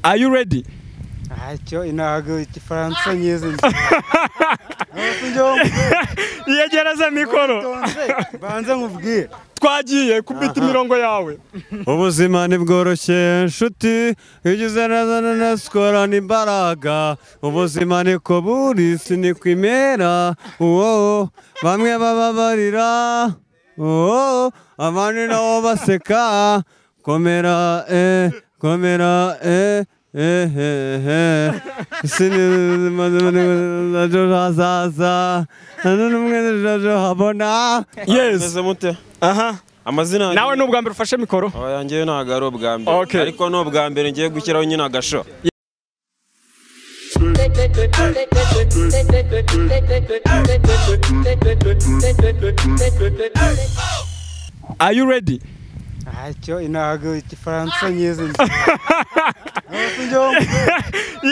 Are you ready? ntacyo intago igifaransa nyizi nzi Yegereza mikoro. banze nkubwire Twagiye kubita imirongo yawe. ubuzima ntibworoshye nshuti iyo ugize neza neza ukorana imbaraga ubuzima niko buri si niko imera uwo bamwe bababarira uwo abandi nabo baseka komera eh komera eh ejo hazaza nta n'umwe ejo habona Yes. mute Aha. amazina Nawe nubwa mbere ufashe mikoro. yanjye ntabwo ari ubwa mbere Okay. ariko ni ubwa mbere ngiye gushyiraho nyine agasho Are you ready? ntacyo intago igifaransa nyizi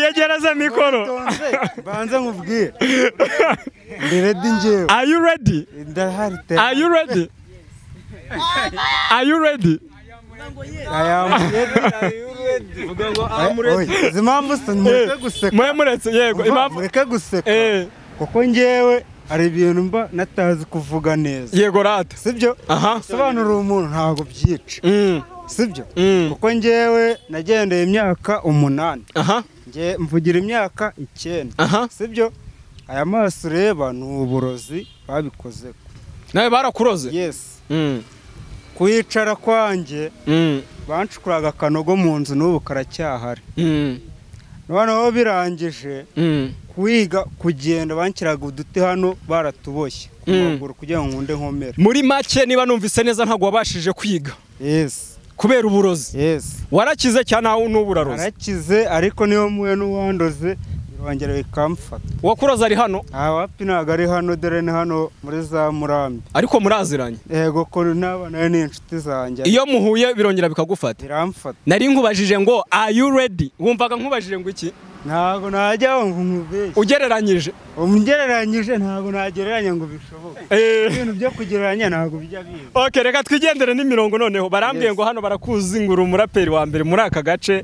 Yegereza mikoro. nzi banze nkubwire mbere di ngewe Are you ready? ndahari te Are you ready? Are you ready? izi mpamvu se mureke guseka Mwe muretse yego Umva, impamvu mureke guseka eh kuko ngewe hari ibintu mba natazi kuvuga neza yego rata. sibyo Aha. sobanura umuntu ntabwo byica Mm. sibyo Mm. kuko ngewe nagendeye imyaka umunani Aha. nge mvugira imyaka icyenda Aha. sibyo aya maso ureba ni uburozi babikoze Nawe barakuroze. yesi Mm. kuyicara kwanjye Mm. banshukuraga akanogo mu nzu n'ubu karacyahari Mm. noneho birangije Mm. kuyiga kugenda banshyiraga uduti hano baratuboshye ku Mm. maguru kugira ngo nkunde nkomere Muri make niba numvise neza ntabwo wabashije kwiga yesi kubera uburozi. yesi Warakize cyane aho n'uburarozi. arakize ariko niyo muwe n'uwandoze birongera bikamfata Wakuroza ari hano aha wapi ntabwo ari hano dore ni hano muri za murambi ariko muraziranye. yego ko n'abana be ni inshuti zanjye Iyo muhuye birongera bikagufata. biramfata Nari nkubajije ngo are you ready? Wumvaga nkubajije ngo iki? ntabwo najya ngo nkubeshye Ugereranyije. umugereranyije ntabwo nagereranya ngo bishoboke Eh. ibintu byo kugereranya ntabwo bijya biza Okay, reka twigendere n'imirongo noneho. Barambwiye Yes. ngo hano barakuzi ngura umuraperi wa mbere muri aka gace.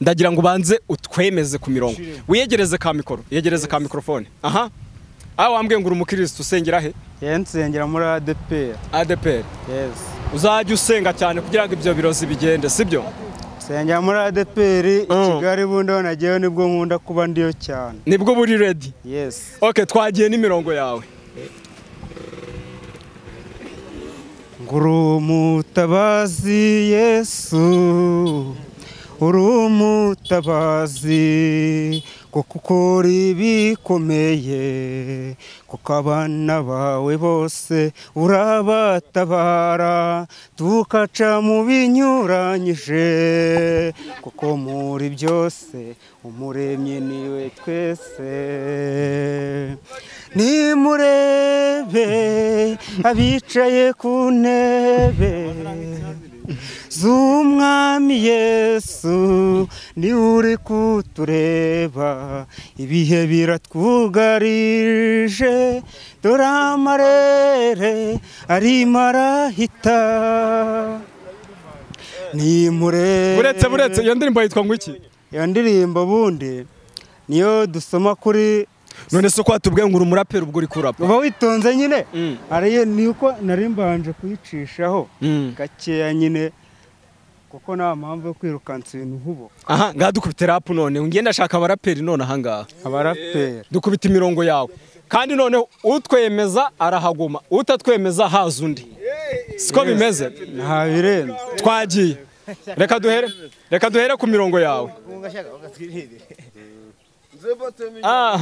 Ndagira ngo ubanze utwemeze ku mirongo. Sure. Wiyegereze ka mikoro, yegereze ka mikrofone. Aha. Aho wambwiye ngo uri umukirisitu usengera he? yewe nsengera muri adeperi ADPR. yesi Uzajya usenga cyane kugira ngo ibyo birozi bigende, sibyo? nsengera muri adeperi i Mm. kigali bundi aho nagiyeyo nibwo nkunda kuba ndiyo cyane Nibwo uba uri ready. yesi Okay, twagiye n'imirongo yawe. Nguru umutabazi Yesu uri umutabazi kuko ukora ibikomeye kuko abana bawe bose urabatabara tukaca mu binyuranyije kuko muri byose umuremyi niwe twese nimurebe abicaye ku ntebe z'umwami yesu niwe uri kutureba ibihe biratwugarije dore amarere arimo arahita nimurebe Buretse buretse iyo ndirimbo yitwa ngo iki? iyo ndirimbo ubundi niyo dusoma kuri None se ko watubwiye ngo uri umuraperi ubwo uri kurapa? uba witonze nyine Mm. ariyo ni uko nari mbanje kuyicishaho Mm. gakeya nyine kuko nta mpamvu yo kwirukansa ibintu nk'ubu Aha, ngaha dukubita rap none. Ngenda ndashaka abaraperi none aha ngaha. abaraperi Dukubita imirongo yawe. Kandi none utwemeza arahaguma, utatwemeza haza undi. Siko bimeze. nta birenze Twagiye. Reka duhere. Reka duhere ku mirongo yawe. Ah.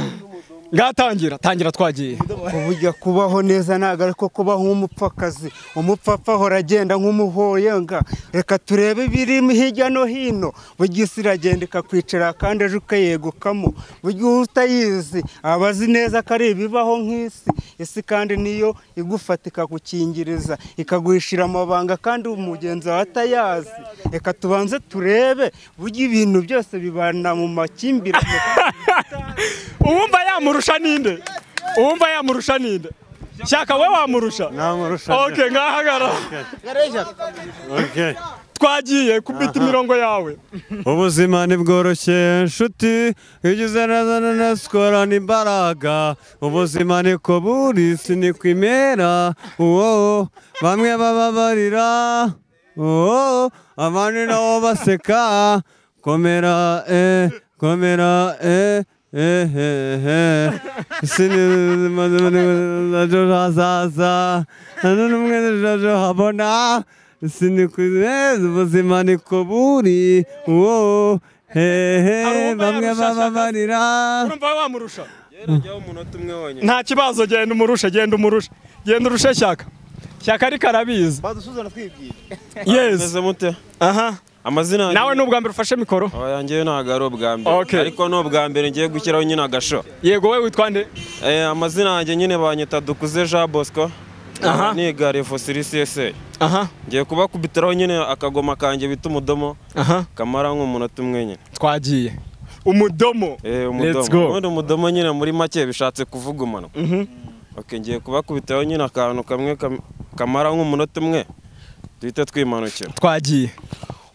Ngatangira, tangira twagiye. uburyo kubaho neza ntabwo ariko kubaho nk'umupfakazi umupfapfa ahora agenda nk'umuhoyenga reka turebe ibiri hirya no hino buri isi iragenda ikakwicara kandi ejo ukayegukamo buri gihe utayizi aba azi neza ko ari ibibaho nk'isi isi kandi niyo igufata ikakukingiriza ikaguhishira amabanga kandi umugenzi wawe atayazi reka tubanze turebe buryo ibintu byose bibana mu makimbirane Uwumva yamurusha ninde? Uwumva yamurusha ninde? Shaka we wamurusha. namurusha Okay, ngahagarara. okay. twagiye kubita imirongo yawe ubuzima ntibworoshye nshuti iyo ugize neza na sikorana imbaraga ubuzima niko buri si niko imera uwo bamwe bababarira uwo abandi nabo baseka komera eh komera eh eh eh eh sinzi hazaza nta n'umwe ejo habona sinikuzi ubuzima niko buri uwo hehe Arumva bamwe yarushashaka. bababarira urumva wamurusha Yajyaho umunota umwe wonyine. nta kibazo genda umurushe genda umurushe genda urushe shyaka shyaka ariko arabizi badusuzana twibwira yes Meze mute? aha Amazina yanjye- nawe ni ubwa mbere ufashe mikoro Aba yanjye ntabwo ari ubwa mbere. Okay. Ariko ni ubwa mbere ngiye gushyiraho nyine agasho. yego wowe witwa nde Eh, amazina yanjye nyine banyita Dukuze Jean Bosco. Aha. Niga Refosiri CSA. aha Ngiye kubakubitiraho nyine akagoma kanjye bita umudomo aha kamara nk'umunota umwe nyine. twagiye umudomo Eh, Let's go. umudomo. Ubundi umudomo nyine muri make bishatse kuvuga umunwa. Okay, ngiye kubakubitaho nyine akantu kamwe kam- kamara nk'umunota umwe duhita twimanukira. twagiye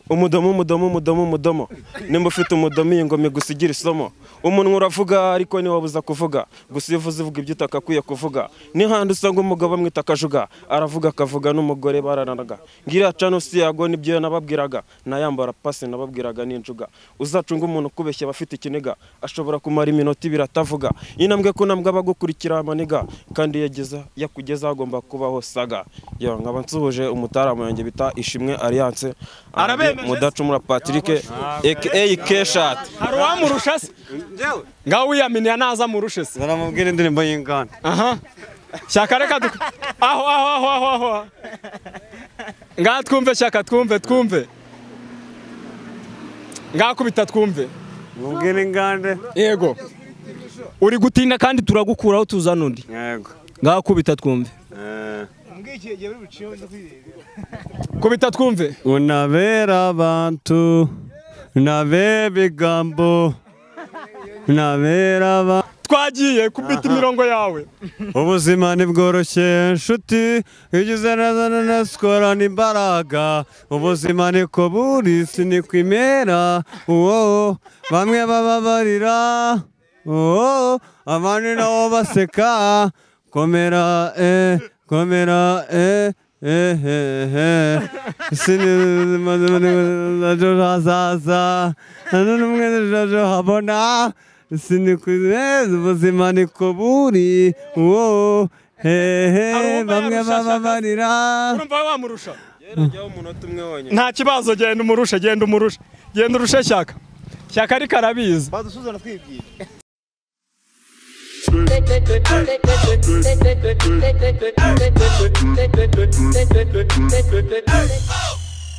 Umudomo, umudomo, umudomo, umudomo. Nimba ufite umudomo iyi ngoma igusigira isomo. Umunwa uravuga ariko ntiwabuza kuvuga. Gusa iyo uvuze uvuga ibyo utakakwiye kuvuga. N'ihandi usanga umugabo bamwita akajuga. Aravuga akavuga n'umugore bararanaga. Ngira cano si yago nibyo nababwiraga. Nayambara pasi nababwiraga n'injuga. Uzacunga umuntu kubeshya aba afite ikiniga. Ashobora kumara iminota ibiri atavuga. Intambwe ku ntambwe aba agukurikira amaniga. Kandi yageza yakugeza agomba kubaho saga. Yo, nkaba nsuhuje umutaramu yanjye bita Ishimwe Alliance. Arabemeje se? Mudacumura Patrick aka Keshat. hari uwamurusha se ngaho wiyaminiya naza amurushe se baramubwira indirimbo y'inganda aha shyaka reka duk- aho aho aho aho aho ngaha twumve shyaka twumve twumve ngaha kubita twumve mubwira inganda yego uri gutinda kandi turagukuraho tuzana undi yego ngaha kubita twumve Eh. mbwikiye igihe bari buciyeho ndakwireba kubita twumve unabera abantu nabera ibigambo nabera abantu twagiye kubita imirongo yawe ubuzima ntibworoshye nshuti iyo ugize neza na sikorana imbaraga ubuzima niko buri si niko imera uwo bamwe bababarira uwo abandi nabo baseka komera eh komera eh eh eh eh sinzi ejo hazaza nta n'umwe ejo habona sinikuzi ubuzima niko buri uwo hehe Arumva bamwe yarusha bababarira urumva wamurusha Yajyaho umunota umwe wonyine. nta kibazo genda umurushe genda umurushe genda urushe shyaka shyaka ariko arabizi badusuzana twibwira Hey!